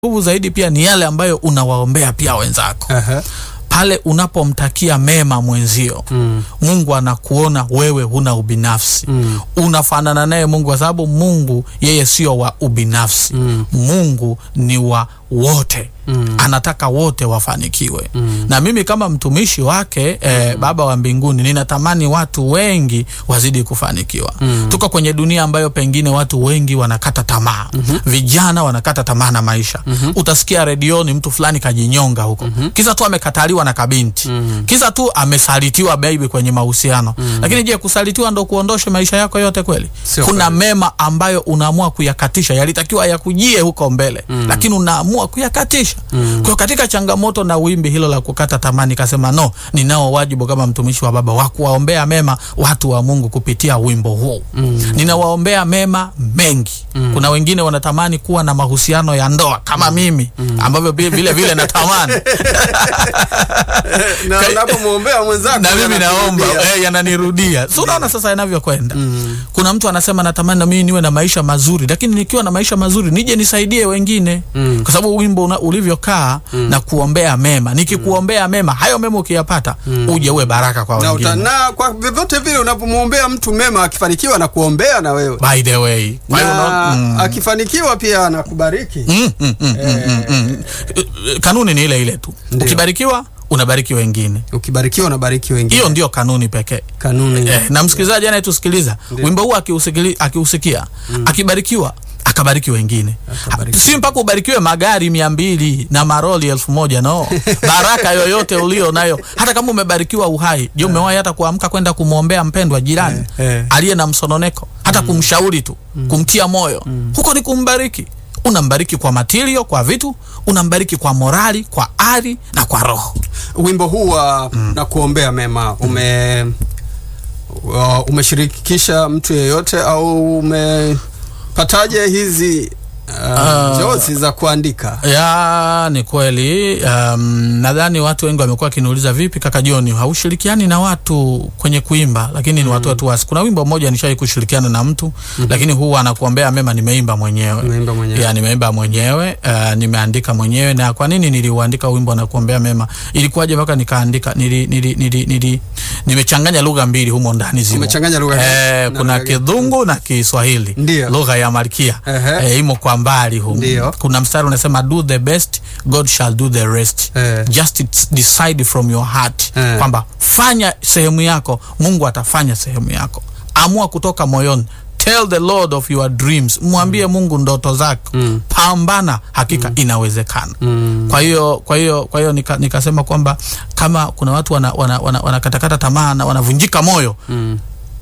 nguvu zaidi pia ni yale ambayo unawaombea pia wenzako Aha. pale unapomtakia mema mwenzio Mm. mungu anakuona wewe huna ubinafsi Mm. unafanana naye mungu kwa sababu mungu yeye sio wa ubinafsi Mm. mungu ni wa wote Mm. anataka wote wafanikiwe Mm. na mimi kama mtumishi wake eh, baba wa mbinguni ninatamani watu wengi wazidi kufanikiwa Mm. tuko kwenye dunia ambayo pengine watu wengi wanakata tamaa vijana wanakata tamaa na maisha utasikia redioni mtu fulani kajinyonga huko kisa tu amekataliwa na kabinti kisa tu amesalitiwa baby kwenye mahusiano lakini je kusalitiwa ndo kuondoshe maisha yako yote kweli Sio kuna kweli. mema ambayo unaamua kuyakatisha yalitakiwa yakujie huko mbele lakini unaamua kuyakatisha kwa hiyo katika changamoto na wimbi hilo la kukata tamaa nikasema no ninao wajibu kama mtumishi wa baba wa kuwaombea mema watu wa mungu kupitia wimbo huu ninawaombea mema mengi kuna wengine wanatamani kuwa na mahusiano ya ndoa kama mimi ambavyo vile vile, vile natamani na Ka- unapomwombea mwenzako na mimi naomba anakurudia. eh, yananirudia si unaona sasa yanavyokwenda kuna mtu anasema natamani na mimi niwe na maisha mazuri lakini nikiwa na maisha mazuri nije nisaidie wengine Mm. kwa sababu wimbo una- ulivyokaa na kuombea mema nikikuombea mema hayo mema ukiyapata uje uwe baraka kwa na, uta, wengine na kwa vyovyote vile unapomwombea mtu mema akifanikiwa na kuombea na wewe by the way kwa hiyo na unaona- mm. akifanikiwa pia anakubariki Mm, mm, mm, mm, mm, mm. kanuni ni ile ile tu Ndio. ukibarikiwa unabariki wengine ukibarikiwa unabariki wengine hiyo ndio kanuni pekee kanuni eh, na msikilizaji anayetusikiliza Ndio. wimbo huu akiusikili- akiusikia akibarikiwa akabariki wengine Akabariki. Ha- si mpaka ubarikiwe magari mia mbili na maroli elfu moja no baraka yoyote ulio nayo hata kama umebarikiwa uhai je umewahi hata kuamka kwenda kumwombea mpendwa jirani Eh, eh. aliye na msononeko hata kumshauri tu kumtia moyo huko ni kumbariki unambariki kwa matirio kwa vitu unambariki kwa morali kwa ari na kwa roho wimbo huu wa na kuombea mema ume wa- umeshirikisha mtu yeyote au umepataje hizi uh, Ah. jozi za kuandika ya ni kweli um, nadhani watu wengi wamekuwa wakiniuliza vipi kaka joni haushirikiani na watu kwenye kuimba lakini ni watu watu wasi kuna wimbo mmoja nishawai kushirikiana na mtu lakini huwa anakuombea mema nimeimba mwenyewe Umeimba mwenyewe. ya nimeimba mwenyewe uh, nimeandika mwenyewe na kwa nini niliuandika wimbo na kuombea mema ilikuwaje mpaka nikaandika nili, nili, nili, nili, nimechanganya lugha mbili humo ndani zimo Umechanganya lugha eh, na kuna lugha gani? kidhungu na kiswahili Ndio. lugha ya malkia Ehe. eh, imo kwa mbali humo Ndio. kuna mstari unasema do the best god shall do the rest Eh. just it's decide from your heart Eh. kwamba fanya sehemu yako mungu atafanya sehemu yako amua kutoka moyoni tell the lord of your dreams mwambie mungu ndoto zako Mm. pambana hakika inawezekana Mm. kwa hiyo kwa hiyo kwa hiyo nika, nikasema kwamba kama kuna watu wanakatakata wana, wana, wanakatakata tamaa na wanavunjika moyo Mm.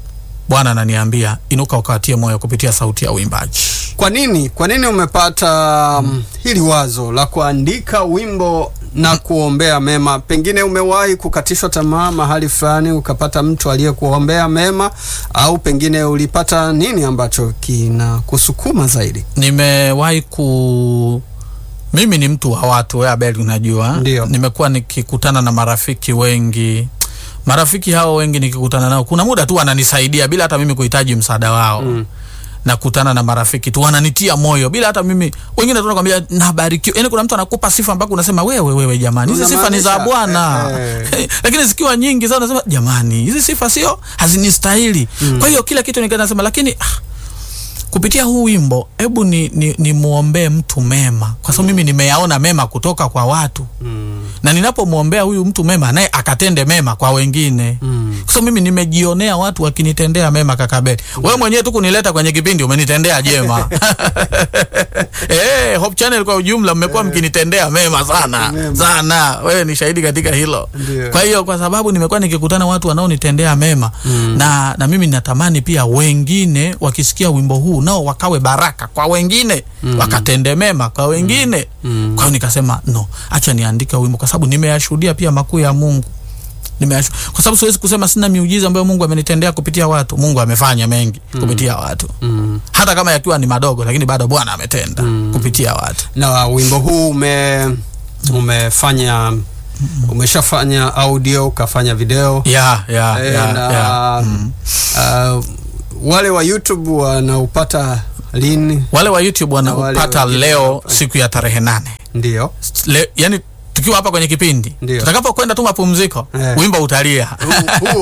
bwana ananiambia inuka ukawatie moyo kupitia sauti ya uimbaji kwa nini kwa nini umepata mm. hili wazo la kuandika wimbo na kuombea mema pengine umewahi kukatishwa tamaa mahali fulani ukapata mtu aliyekuombea mema au pengine ulipata nini ambacho kinakusukuma zaidi nimewahi ku mimi ni mtu wa watu we abel unajua Ndio. nimekuwa nikikutana na marafiki wengi marafiki hao wengi nikikutana nao kuna muda tu wananisaidia bila hata mimi kuhitaji msaada wao Mm. nakutana na marafiki tu wananitia moyo bila hata mimi wengine tunakwambia nabarikiwa yani kuna mtu anakupa sifa mpaka unasema wewe wewe jamani hizi sifa ni za Unamaanisha, bwana eh, lakini zikiwa nyingi sana unasema jamani hizi sifa sio hazinistahili kwa hiyo kila kitu nikanasema lakini ah, kupitia huu wimbo hebu ni, ni, ni muombee mtu mema kwa sababu mimi nimeyaona mema kutoka kwa watu mm. na ninapomwombea huyu mtu mema naye akatende mema kwa wengine Mm. kwa sababu mimi nimejionea watu wakinitendea mema kakabeli wewe mwenyewe tu kunileta kwenye kipindi umenitendea jema eh, Hope Channel kwa ujumla mmekuwa mkinitendea mema sana Mema. sana wewe ni shahidi katika hilo Ndio. kwa hiyo kwa sababu nimekuwa nikikutana watu wanaonitendea mema Mm. na, na mimi natamani pia wengine wakisikia wimbo huu nao wakawe baraka kwa wengine mm. wakatende mema kwa wengine Mm. kwa hiyo nikasema no acha niandike wimbo kwa sababu nimeyashuhudia pia makuu ya mungu Nimeyashu... kwa sababu siwezi kusema sina miujiza ambayo mungu amenitendea kupitia watu mungu amefanya mengi kupitia watu Mm. hata kama yakiwa ni madogo lakini bado bwana ametenda kupitia watu na wimbo huu ume umefanya umeshafanya audio ukafanya video ya ya Eh, ya, na ya. uh, wale wa youtube wanaupata lini? wale wa youtube wale wanaupata wengine leo wanapata. siku ya tarehe nane Ndio Le, yani tukiwa hapa kwenye kipindi Ndio. tutakapokwenda tu mapumziko Eh. wimbo utalia Huu- huo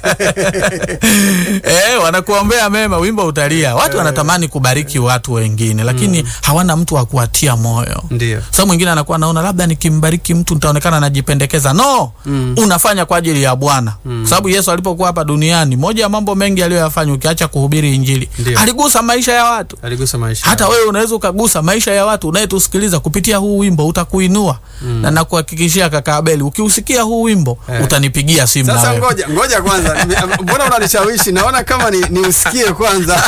eh, wanakuombea mema wimbo utalia watu wanatamani kubariki watu wengine lakini hawana mtu wa kuwatia moyo ndio sa mwingine anakuwa anaona labda nikimbariki mtu nitaonekana najipendekeza no Mm. unafanya kwa ajili ya bwana mm. sababu yesu alipokuwa hapa duniani moja ya mambo mengi aliyoyafanya ukiacha kuhubiri injili Ndio. aligusa maisha ya watu aligusa maisha hata wewe unaweza ukagusa maisha ya watu unayetusikiliza kupitia huu wimbo utakuinua mm. na nakuhakikishia kaka Abeli ukiusikia huu wimbo Eh. utanipigia simu na Sasa wewe ngoja ngoja kwanza, Nime- mbona unanishawishi? Naona kama ni, ni usikie kwanza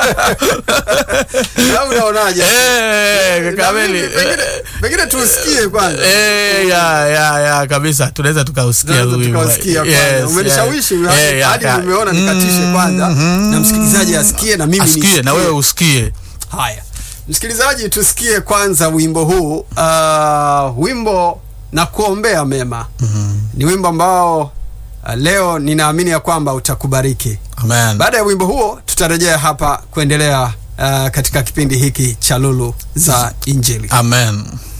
au unaonaje? Eh, kaka Na Abeli mimi pengine, pengine tuusikie kwanza. Eh, ya ya ya kabisa tunaweza tukausikia Tunaweza huu wimbo. tukausikia kwanza. Yes, Umenishawishi yeah. hadi- Eh, ya, hadi ya. nimeona nikatishe kwanza Mhm. na msikilizaji asikie na mimi asikie nisikie. na wewe usikie Haya, msikilizaji, tusikie kwanza wimbo huu. Uh, wimbo na kuombea mema ni wimbo ambao uh, leo ninaamini ya kwamba utakubariki. amen Baada ya wimbo huo, tutarejea hapa kuendelea uh, katika kipindi hiki cha Lulu za Injili. amen